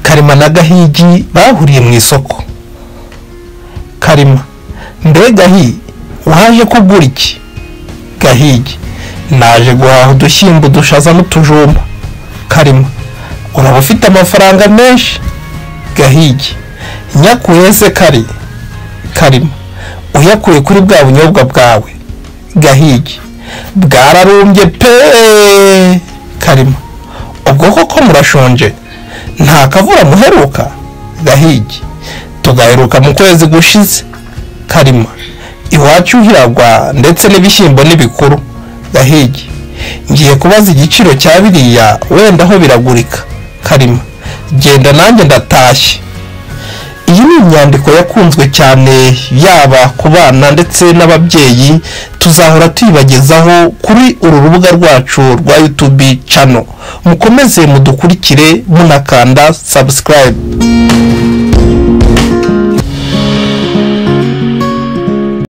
karema na gahigi bahuriye mu isoko karema mbe gahi waje kugura iki gahigi naje guhaha udushyimbo udushaza n'utujumba karema uraba ufite amafaranga menshi gahigi nyakuye se kari karema uyakuye kuri bwa bunyobwa bwawe gahigi bwararumbye pe karema ubwo koko murashonje nta kavura muheruka gahigi tugaheruka mu kwezi gushize karima iwacu hiragwa ndetse n'ibishyimbo n'ibikuru gahigi ngiye kubaza igiciro cya biriya wenda aho biragurika karima genda nanjye ndatashye iyi ni inyandiko yakunzwe cyane yaba ku bana ndetse n'ababyeyi tuzahora tuyibagezaho kuri uru rubuga rwacu rwa yutubi cano mukomeze mudukurikire munakanda sabusikarayibu